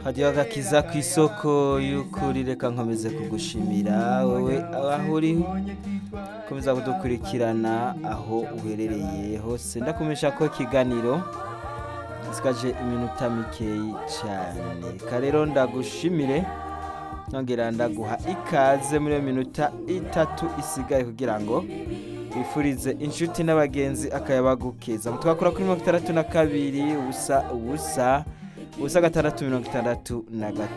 kajyaho agakiza ku isoko y'ukuri reka nkomeze kugushimira wowe aho uri komeza kudukurikirana aho uherereye hose ndakumesha ko ikiganiro gisikaje iminota mikeyi cyane rero ndagushimire nongera ndaguha ikaze muri iyo minota itatu isigaye kugira ngo wifurize inshuti n'abagenzi akayabagukeza twakora kuri mirongo itandatu na kabiri ubusa ubusa ubusa gatandatu mirongo itandatu na gatanu